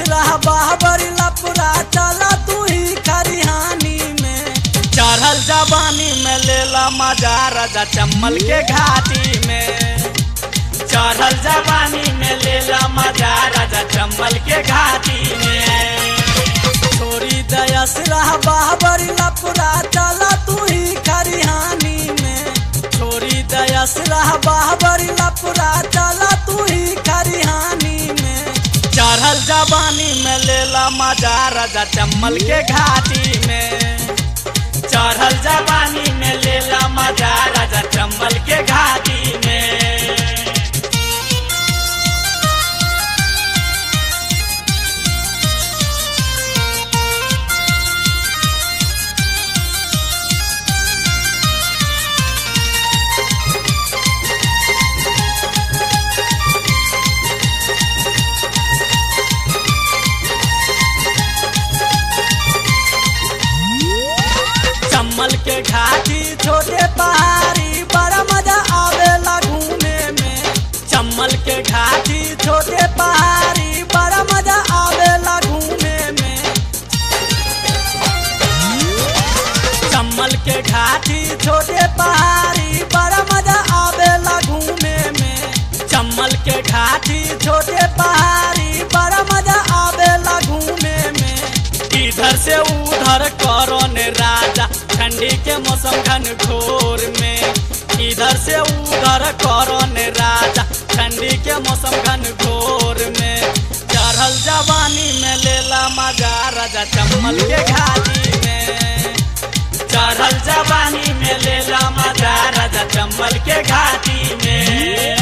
रहा बाहबरी लपुरा चला तू ही खरिहानी में चढ़ल जवानी में लेला मजा राजा चम्मल के घाटी में चढ़ल जवानी में लेला मजा राजा चम्मल के घाटी में छोरी दयस रहा बाहबरी लपुरा चला तू ही खरिहानी में छोरी दयस रहा बाहबरी लपुरा चला तू ही खरिहानी में चढ़ल जवानी में लेला मजा राजा चम्मल के घाटी में चढ़ल जवानी में लेला मजा राजा चम्मल के घाटी में चम्मल के घाटी छोटे पहाड़ी बड़ा मजा आवेला घूमे में चम्मल के घाटी छोटे पहाड़ी बड़ा मजा आवेला घूमे में चम्मल के घाटी छोटे पहाड़ी बड़ा मजा आवेला घूमे में चम्मल के घाटी छोटे पहाड़ी बड़ा मजा आवेला घूमे में इधर से उधर करो ने राजा ठंडी के मौसम घन घोर में इधर से उधर करो ने राजा ठंडी के मौसम घन घोर में चढ़ल जवानी में लेला मजा राजा चम्मल के घाटी में चढ़ल जवानी में लेला मजा राजा चम्मल के घाटी में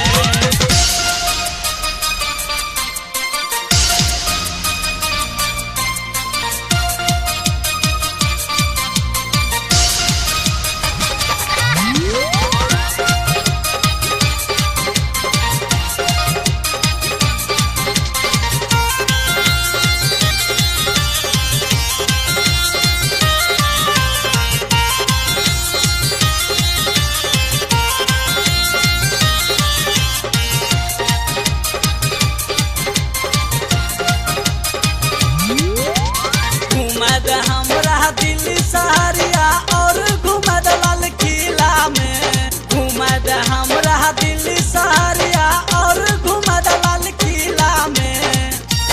घुमद हमरा दिल्ली सहरिया और घुमद लाल किला में घुमद हमरा दिल्ली सहरिया और घुमद लाल किला में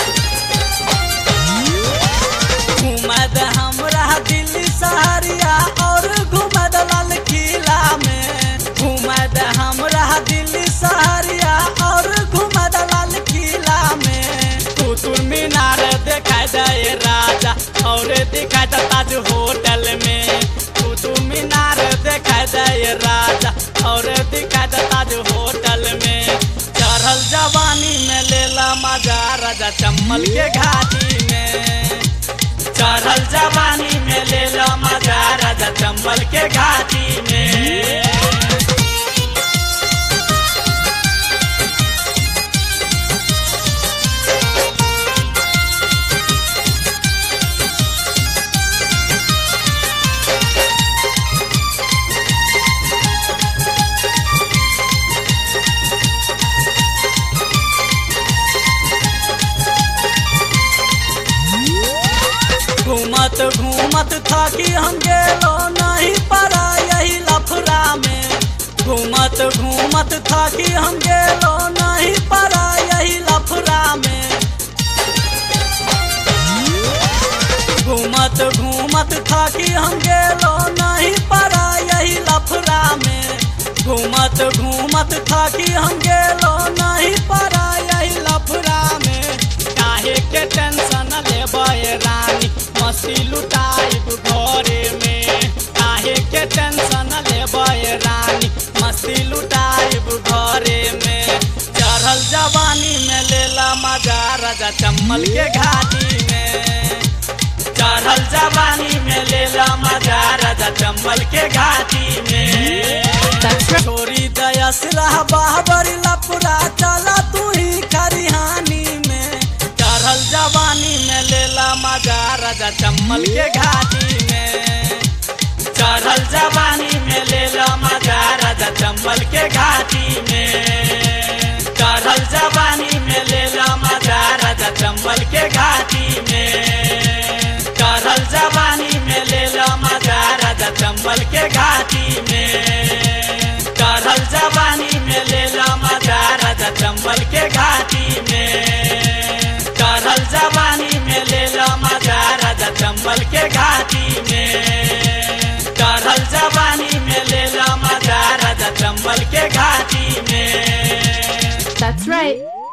घुमद हमरा दिल्ली सहरिया और घुमद लाल किला में घुमद हमरा दिल्ली सहरिया और घुमद लाल किला में कुतुब मीनार देखाई दे राजा और दिखाई दे ताज होटल में कुतुब मीनार देखाई दे राजा और दिखाई दे ताज होटल में चढ़ल जवानी में लेला मजा राजा चम्मल के घाटी में चढ़ल जवानी में लेला मजा राजा चम्मल के घाटी में घूमत घूमत थाकी हम गेलो नहीं पड़ा यही लफड़ा में घूमत घूमत थाकी हम गेलो नहीं पड़ा यही लफड़ा में घूमत घूमत थाकी हम गेलो नहीं पड़ा यही लफड़ा में घूमत घूमत थाकी हम गेलो नहीं पड़ा यही लफड़ा में काहे के टेंशन लेबे रानी मस्ती लुटाइब घरे में काहे के टेंशन लेबे रानी मस्ती लुटाइब घरे में चढ़ल जवानी में लेला मजा राजा चम्मल के घाटी में चढ़ल जवानी में लेला मजा राजा चम्मल के घाटी में छोरी दयस रहा बाहबरी लपुरा चला तू ही खरिहानी में चढ़ल जवानी में लेला मजा राजा चम्मल के घाटी में चढ़ल जवानी में लेला मजा राजा चम्मल के घाटी में चढ़ल जवानी में लेला मजा राजा चम्मल के घाटी घाटी में चढ़ल जवानी में ले ला मजा राजा चंबल के घाटी में That's right.